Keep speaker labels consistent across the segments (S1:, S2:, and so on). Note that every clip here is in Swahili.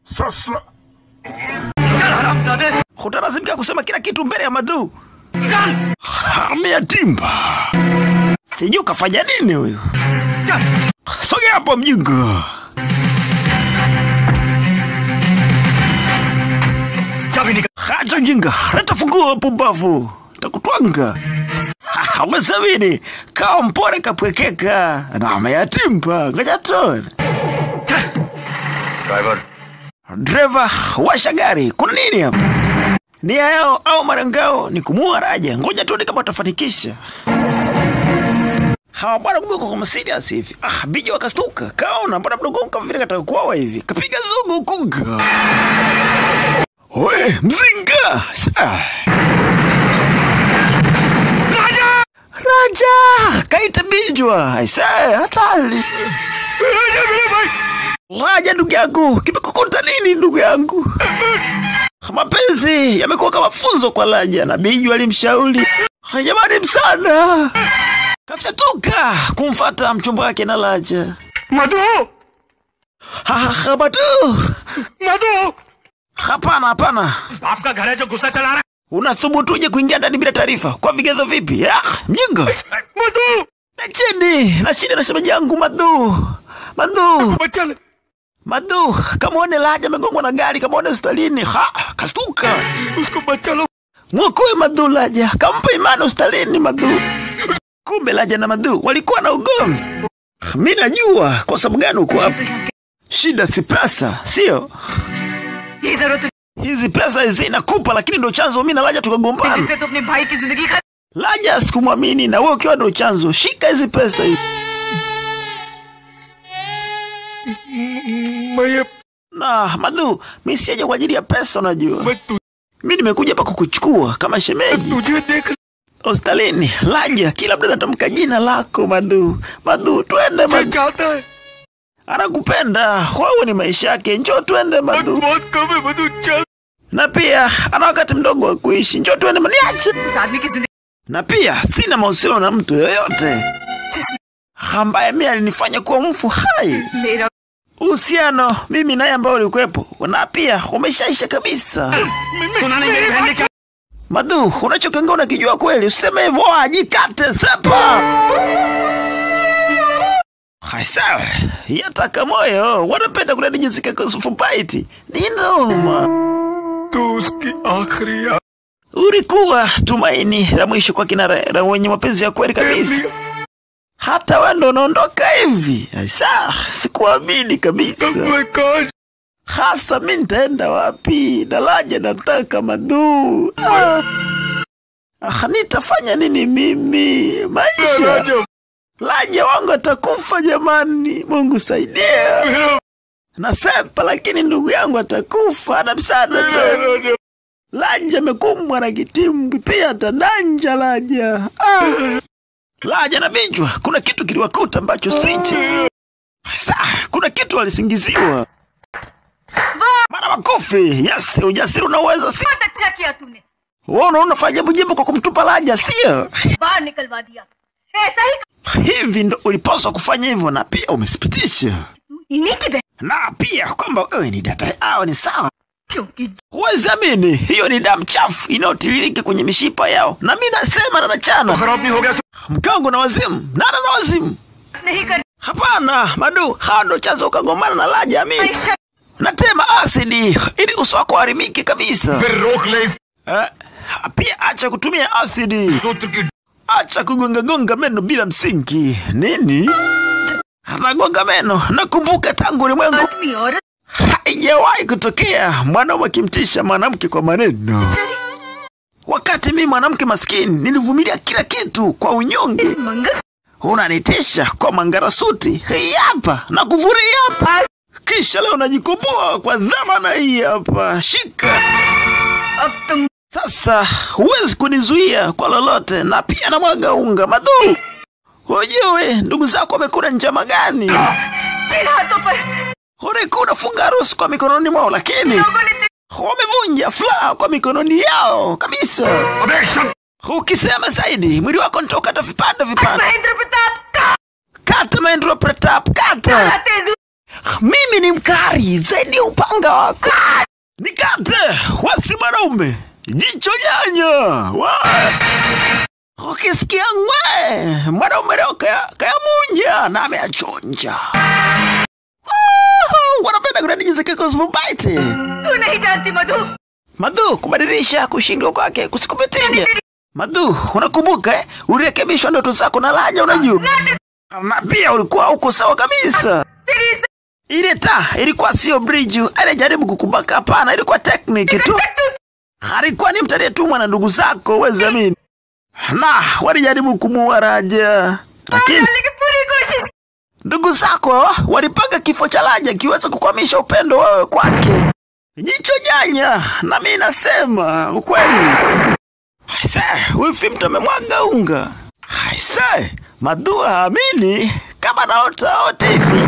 S1: Sasa
S2: Hutalazimika kusema kila kitu mbele ya Madu.
S1: ameyatimba.
S2: Sijui kafanya nini huyu. Sogea hapo mjinga. Hacha ujinga, leta funguo pumbavu, takutwanga. Ha, Umesabini kawa mpore kapwekeka na ameyatimba. Ngoja tuone.
S3: Driver
S2: Dereva, washa gari. Kuna nini hapa? Nia yao au marangao ni kumuua Raja. Ngoja tuone kama watafanikisha. Hawa bwana kumbe kwa kama serious hivi. Ah, biji wakastuka. Kaona bwana mdogo wangu kama vile kataka kuawa hivi. Kapiga zugu kunga. Oe, mzinga. Sa. Raja! Raja! Kaita bijwa. Aisa, hatari. Raja ndugu yangu, kimekukuta nini ndugu yangu? Mapenzi yamekuwa kama funzo kwa Raja na Biju alimshauri jamani, msana kafyatuka kumfata mchumba wake na Raja.
S3: Madhu
S2: Ha, ha, ha, Madu,
S3: Madhu
S2: hapana hapana,
S3: आपका घर है जो गुस्सा चला रहा
S2: unathubutuje kuingia ndani bila taarifa? Kwa vigezo vipi? Ah, mjinga
S3: है मधु
S2: na chini na chini na shemeji yangu Madu, Madu,
S3: बच्चा
S2: Madu, kamwone Raja amegongwa na gari, kamwone hospitalini. Ha, kastuka
S3: उसको बच्चा लो
S2: Mwokoe Madu Laja, kampa imani hospitalini Madu. Kumbe Laja na Madu walikuwa na ugomvi. Mi najua kwa sababu gani uko hapa. Shida si pesa, sio
S4: यही जरूरत
S2: hizi pesa hizi nakupa, lakini ndo chanzo mi na Laja
S4: है
S2: tukagombana.
S4: जिससे तू अपने भाई की जिंदगी खा
S2: Laja sikumwamini, na wewe ukiwa ndo chanzo, shika hizi pesa hizi.
S3: मैं ये
S2: Na Madu, mi sijaja kwa ajili ya pesa, unajua
S3: मैं तु,
S2: mi nimekuja hapa kukuchukua kama shemeji
S3: तुझे देख
S2: hospitalini. Laja kila mtu anatamka jina lako Madu. Madu, twende
S3: क्या
S2: Madu.
S3: चाहता है
S2: anakupenda wewe, ni maisha yake, njoo tuende
S3: और
S2: Madu.
S3: बहुत कम है मधु चल
S2: Na pia ana wakati mdogo wa kuishi, njoo tuende Madu, niache.
S4: उस आदमी की जिंदगी
S2: Na pia sina mahusiano na mtu yoyote ambaye mimi alinifanya kuwa mfu hai.
S4: मेरा
S2: Uhusiano mimi naye ambao ulikuwepo na pia umeshaisha kabisa.
S3: सुना नहीं मेरी बहन ने क्या
S2: Madu, unachokiongea unakijua kweli? Usiseme hivyo, ajikate sepa. Hai sawa, yataka moyo wanapenda kula jinsi kakosufu paiti ni noma.
S3: तू उसकी आखिरी आ-
S2: Ulikuwa tumaini la mwisho kwa kina Ra- la wenye mapenzi ya kweli kabisa. Hata wewe ndo unaondoka hivi. Aisa, sikuamini kabisa.
S3: मैं काश
S2: Hasa mi nitaenda wapi? Daraja nataka Madu. Ah. Ah, nitafanya nini mimi? Maisha
S3: राजा
S2: Laja wangu atakufa jamani, Mungu saidia.
S3: मेरा
S2: Nasepa lakini ndugu yangu atakufa, ana msaada
S3: मेरा
S2: tena.
S3: राजा
S2: Laja amekumbwa na kitimbi, pia atadanja Laja. Ah. Laja na Binjwa, kuna kitu kiliwakuta ambacho sichi. Sa, kuna kitu walisingiziwa. Mara makofi. Yes, ujasiri unaweza si.
S4: बहुत अच्छा किया तूने
S2: Wewe unaona unafanya jambo jema kwa kumtupa Laja, sio?
S4: बाहर निकलवा दिया ऐसा ही
S2: Hivi ndo ulipaswa kufanya hivyo na pia umesipitisha.
S4: तू इन्हीं की बहन
S2: Na pia kwamba wewe ni dada yao ni sawa.
S4: क्योंकि
S2: Huwezi amini, hiyo ni damu chafu inayotiririka kwenye mishipa yao, na mi nasema na nachana
S3: खराब नहीं हो गया
S2: mke wangu na wazimu, nana na wazimu.
S4: नहीं कर
S2: Hapana Madu, hawa ndo chanzo ukagombana na Laja. Mi
S4: ऐसा
S2: natema asidi ili uso wako uharibike kabisa.
S3: फिर रोक ले इस
S2: Eh, pia acha kutumia asidi,
S3: सूत्र की
S2: acha kugongagonga meno bila msingi. Nini? Anagonga meno. Nakumbuka tangu ulimwengu
S4: आदमी औरत
S2: haijawahi kutokea mwanaume akimtisha mwanamke kwa maneno. Wakati mimi mwanamke maskini nilivumilia kila kitu kwa unyonge,
S4: मंगल
S2: unanitisha kwa mangarasuti hii hapa na kuvuria hapa, kisha leo najikomboa kwa dhamana hii hapa. Shika
S4: अब तुम
S2: sasa, huwezi kunizuia kwa lolote, na pia namwaga unga Madu. Hujui ndugu zako wamekula njama gani?
S4: जिन हाथों पर
S2: Ulikuwa unafunga harusi kwa mikononi mwao, lakini
S4: लोगों ने तेरे
S2: wamevunja furaha kwa mikononi yao kabisa.
S3: अबे शक
S2: Ukisema zaidi, mwili wako nitaukata vipande vipande.
S4: Mahendra प्रताप का
S2: Kata Mahendra Pratap, kata
S4: Tezu
S2: Mimi ni mkari zaidi ya upanga wako. Nikate wasi mwanaume, jicho nyanya wa ukisikia ngwe mwanaume leo kaya, kaya munja na ameachonja. Woohoo, Wanapenda kunani jinsi kiko usipobaiti.
S4: तू नहीं जानती मधु
S2: Madu, kubadilisha kushindwa kwake kusikupitige. Madu, unakumbuka eh? Ulirekebishwa ndoto zako na Laja, unajua na pia ulikuwa huko sawa kabisa.
S4: तेरी इज्जत
S2: Ile taa ilikuwa sio bridge, alijaribu kukubaka. Hapana, ilikuwa technique tu. Alikuwa ni mtu aliyetumwa na ndugu zako, uwezi amini, na walijaribu kumuua Raja, lakini
S4: डालने की पूरी कोशिश
S2: ndugu zako walipanga kifo cha Raja kiweze kukwamisha upendo wewe kwake. Jicho janya, na mimi nasema ukweli. Aise, huyu mtu amemwaga unga. Aise, Madua haamini kama naota ota hivi.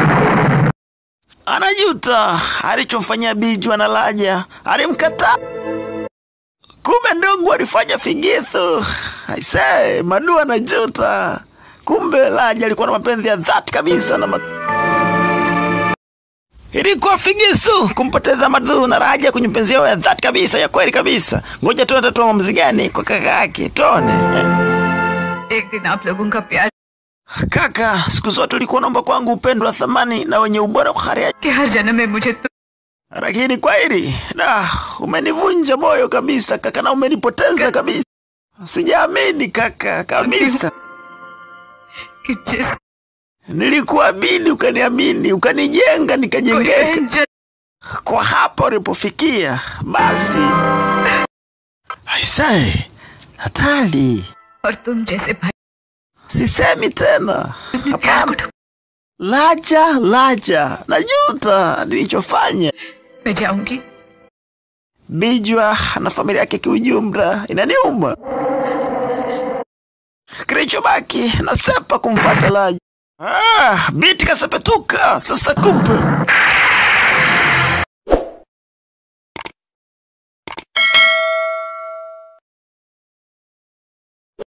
S2: Anajuta alichomfanyia Bijwa na Laja, alimkataa. Kumbe ndugu alifanya figisu. Aise, Madua anajuta. Kumbe Laja alikuwa na mapenzi ya dhati kabisa na Madua. Ilikuwa figisu kumpoteza Madu na Raja kwenye mpenzi yao ya dhati kabisa ya kweli kabisa. Ngoja tuone atatua maamuzi gani kwa kaka yake, tuone.
S4: एक दिन आप लोगों का प्यार
S2: Kaka, siku zote ulikuwa naomba kwangu upendo wa thamani na wenye ubora wa hali ya
S4: कि हर जन्म में मुझे तुम
S2: lakini kwa hili da, umenivunja moyo kabisa kaka, na umenipoteza kabisa. Sijaamini kaka kabisa.
S4: कि जिस
S2: Nilikuamini ukaniamini, ukanijenga
S4: कोई
S2: nikajengeka.
S4: बहन जन्म
S2: Kwa hapa ulipofikia, basi aisee, hatari.
S4: और तुम जैसे भाई
S2: Sisemi tena.
S4: मैं प्यार को
S2: Hapana.
S4: ठुक-
S2: Laja, Laja, najuta nilichofanya.
S4: मैं जाऊंगी
S2: Bijwa na familia yake kiujumla inaniuma. Kilichobaki nasepa kumfuata Laja. Ah, binti kasepetuka sasa, kumbe